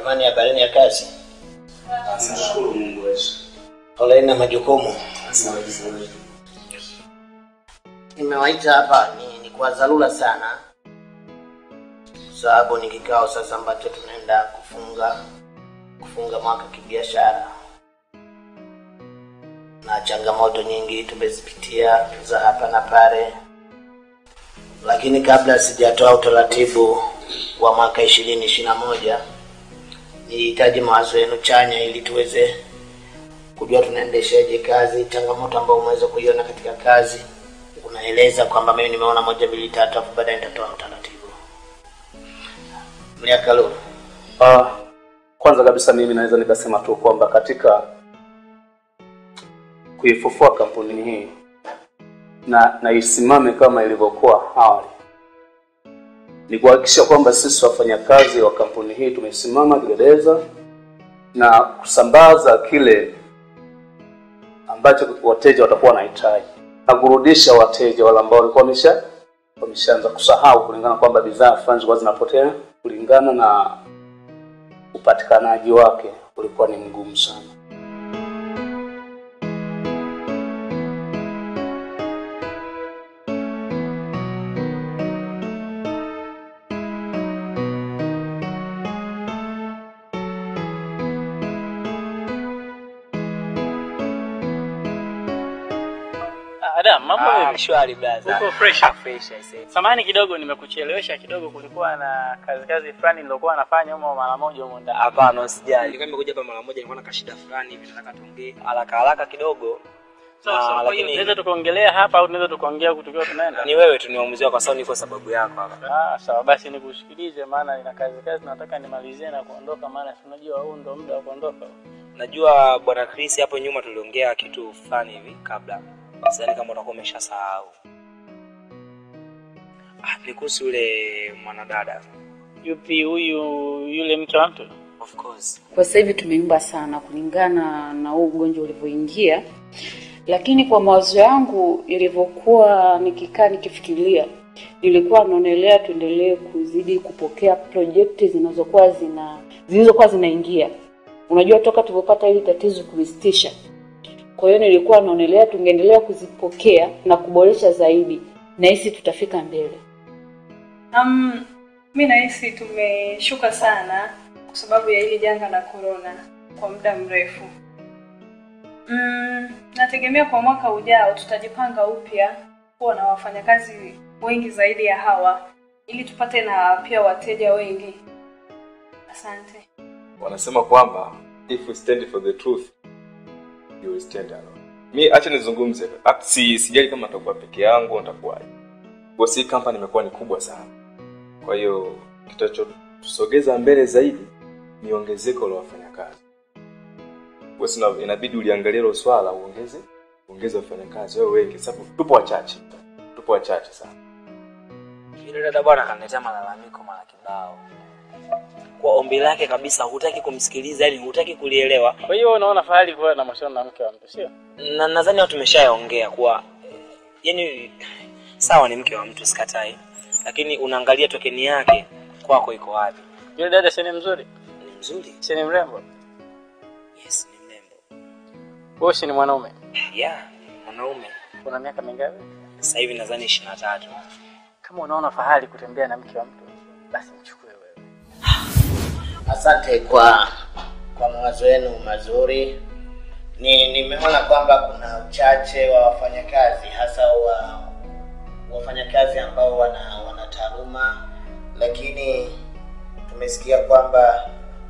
Jamani, habarini ya kazi? Nashukuru Mungu wetu. Poleni na majukumu. Asante sana. Nimewaita hapa ni, ni kwa dharura sana, kwa sababu ni kikao sasa ambacho tunaenda kufunga kufunga mwaka kibiashara, na changamoto nyingi tumezipitia za hapa na pale, lakini kabla sijatoa utaratibu wa mwaka ishirini ishirini na moja nihitaji mawazo yenu chanya ili tuweze kujua tunaendeshaje kazi, changamoto ambayo umeweza kuiona katika kazi unaeleza kwamba mimi nimeona moja mbili tatu, afu baadaye nitatoa utaratibu. Mliakalu, Ah, kwanza kabisa mimi naweza nikasema tu kwamba katika kuifufua kampuni hii na na isimame kama ilivyokuwa awali ni kuhakikisha kwamba sisi wafanyakazi wa kampuni hii tumesimama kidedeza na kusambaza kile ambacho wateja watakuwa wanahitaji na kurudisha wateja wale ambao walikuwa wamesha wameshaanza kusahau kulingana kwamba bidhaa fulani zilikuwa zinapotea kulingana na upatikanaji wake ulikuwa ni mgumu sana. Adam, mambo Ah, vipi? shwari blaza. Uko fresh? Fresh I say. Samahani kidogo nimekuchelewesha kidogo, kulikuwa na kazi kazi fulani nilokuwa nafanya humo mara moja humo ndani. Hapana, usijali. Nilikuwa nimekuja hapa mara moja, nilikuwa na kashida fulani hivi nataka tuongee haraka haraka kidogo. Sawa Ah, sawa, kwa hiyo lakini- tunaweza tukaongelea hapa au tunaweza tukaongea huku tukiwa tunaenda? Ni wewe tu ni uamuzi wako, kwa sababu niko sababu yako hapa. Ah, sawa basi nikusikilize, maana nina kazi kazi nataka nimalizie na kuondoka, maana si unajua huu ndo muda wa kuondoka. Najua bwana Chris hapo nyuma tuliongea kitu fulani hivi kabla. Sidhani kama utakuwa umeshasahau. Ah, ni kuhusu yule mwanadada. Yupi huyu yule mke wa mtu? Of course. Kwa sasa hivi tumeimba sana kulingana na huu ugonjwa ulivyoingia, lakini kwa mawazo yangu ilivyokuwa nikikaa nikifikiria, nilikuwa naonelea tuendelee kuzidi kupokea projekti zinazokuwa zina zilizokuwa zinaingia. Unajua, toka tulivyopata hili tatizo kulisitisha, kwa hiyo nilikuwa naonelea tungeendelea kuzipokea na kuboresha zaidi, na hisi tutafika mbele. Um, mi nahisi tumeshuka sana kwa sababu ya hili janga la corona kwa muda mrefu. Mm, nategemea kwa mwaka ujao tutajipanga upya kuwa na wafanyakazi wengi zaidi ya hawa ili tupate na pia wateja wengi. Asante. wanasema kwamba if we stand for the truth you will stand alone mi acha nizungumze At- si sijali kama nitakuwa peke yangu nitakuwaje bosi hii company imekuwa ni kubwa sana kwa hiyo kitachotusogeza mbele zaidi ni ongezeko la wafanyakazi bosi na- inabidi uliangalia hilo swala uongeze uongeze wafanyakazi wawe wengi sababu tupo wachache tupo wachache sana Yule dada bwana kaniletea malalamiko mara kibao. Kwa ombi lake kabisa hutaki kumsikiliza, yani hutaki kulielewa. Kwa hiyo wewe unaona fahari kuwa na mahusiano na mke wa mtu, sio? na nadhani watu tumeshayaongea kuwa yani sawa ni mke wa mtu sikatai lakini unaangalia tokeni yake kwako iko wapi Yule dada si ni mzuri? ni mzuri Si ni mrembo? yes ni mrembo Wewe si ni mwanaume? yeah mwanaume Una miaka mingapi? sasa hivi nadhani ishirini na tatu Kama unaona fahari kutembea na mke wa mtu, basi mchukue wewe. asante kwa kwa mawazo yenu mazuri. Ni nimeona kwamba kuna uchache wa wafanyakazi hasa wa wafanyakazi ambao wana wana taaluma, lakini tumesikia kwamba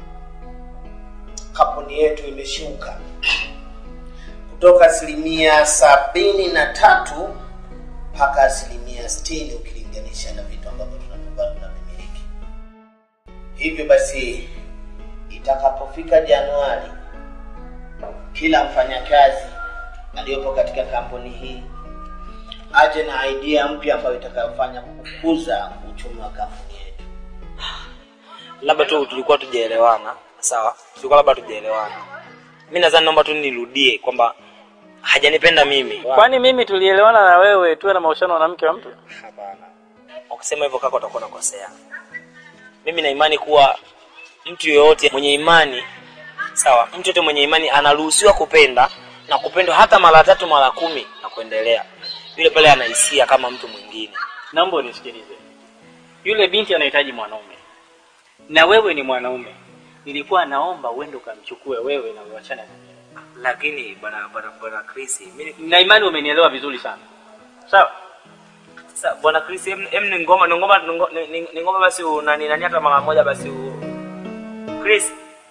kampuni yetu imeshuka kutoka asilimia sabini na tatu mpaka asilimia sitini ukilinganisha na vitu ambavyo tunakuwa tunavimiliki. Hivyo basi, itakapofika Januari, kila mfanyakazi aliyopo katika kampuni hii aje na idea mpya ambayo itakayofanya kukuza uchumi wa kampuni yetu. labda tu tulikuwa tujaelewana sawa tulikuwa labda tujaelewana mi nadhani naomba tu nirudie kwamba hajanipenda mimi Kwani mimi tulielewana na wewe tuwe na mahusiano na mke wa mtu? hapana ukisema hivyo kaka utakuwa unakosea mimi na imani kuwa mtu yoyote mwenye imani sawa mtu yote mwenye imani anaruhusiwa kupenda na kupendwa hata mara tatu mara kumi na kuendelea yule pale anahisia kama mtu mwingine naomba unisikilize yule binti anahitaji mwanaume na wewe ni mwanaume nilikuwa naomba uende ukamchukue wewe na uachane na mimi lakini bwana bwana bwana Chris mimi na imani umenielewa vizuri sana sawa sasa bwana Chris em, em ni ngoma ni ngoma ni- ni ni ngoma basi u- nani nani hata mara moja basi u... Chris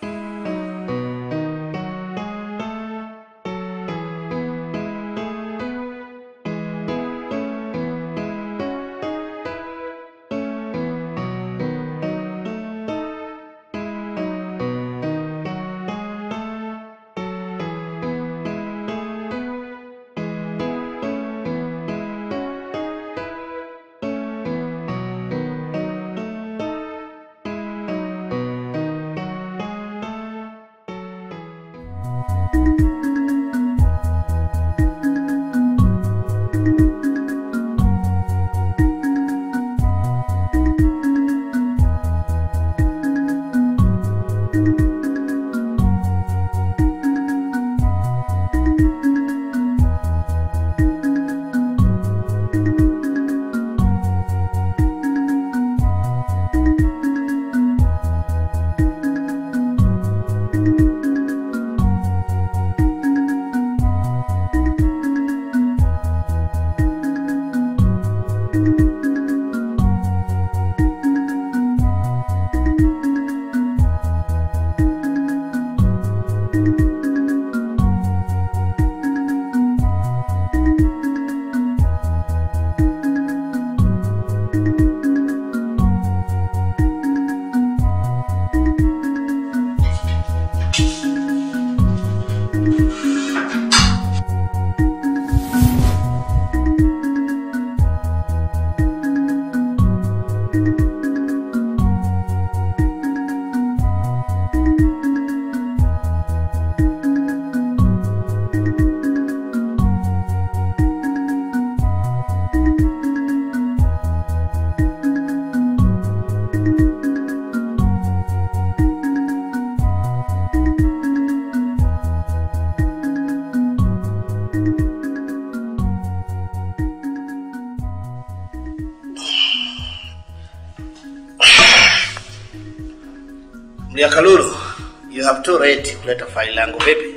Mliakalulu, you have too late kuleta faili langu vipi?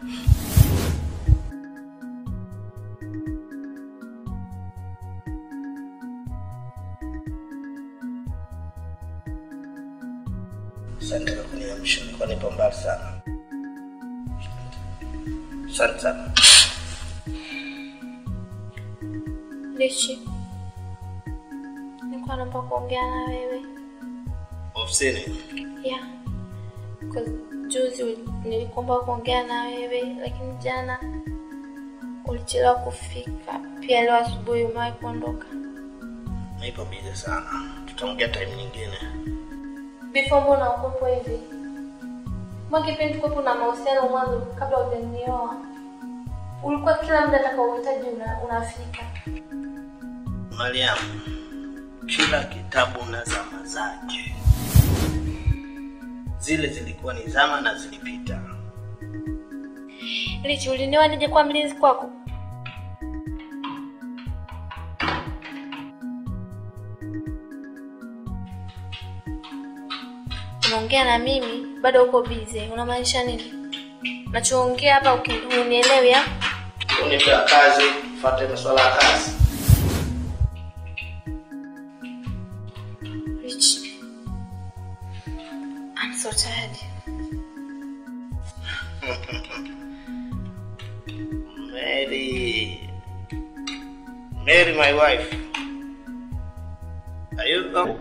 Asante kwa kuniamsha, nilikuwa nipo mbali sana. Asante sana. Lichi, nilikuwa naomba kuongea na wewe Ofisini. yeah. Cause juzi uli- nilikuomba kuongea na wewe lakini jana ulichelewa kufika. Pia leo asubuhi umewahi kuondoka. Nipo busy sana. Tutaongea time nyingine. Before mbona ukopo hivi? Mbona kipindi tukopo na mahusiano mwanzo kabla hujanioa? Ulikuwa kila muda atakaohitaji una, unafika. Mariam, kila kitabu na zama zake. Zile zilikuwa ni zama na zilipita. Lichi, ulinioa nije kuwa mlinzi kwako? Unaongea na mimi bado uko busy. Unamaanisha nini? Nachoongea hapa uki- unielewi ya? Unipewa kazi, fuate masuala ya kazi. Rich. I'm so tired. Mary. Mary, my wife. Are you oh.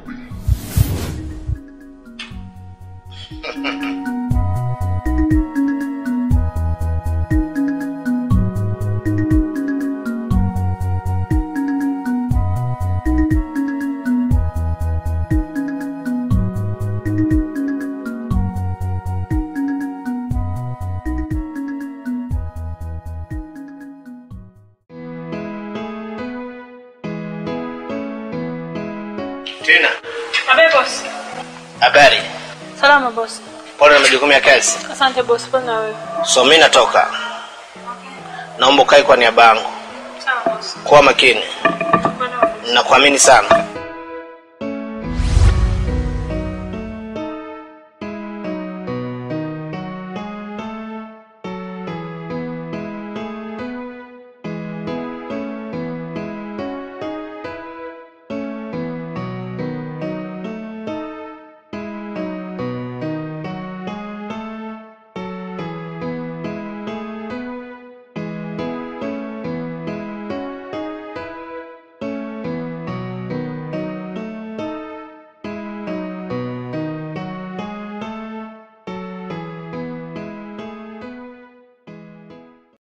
Tina, Abe boss. habari? Salama bosi. Pole na majukumu ya kazi. Asante bosi, pole na wewe. So mi natoka, naomba ukae kwa niaba yangu. Sawa bosi. Kuwa makini, nakuamini sana.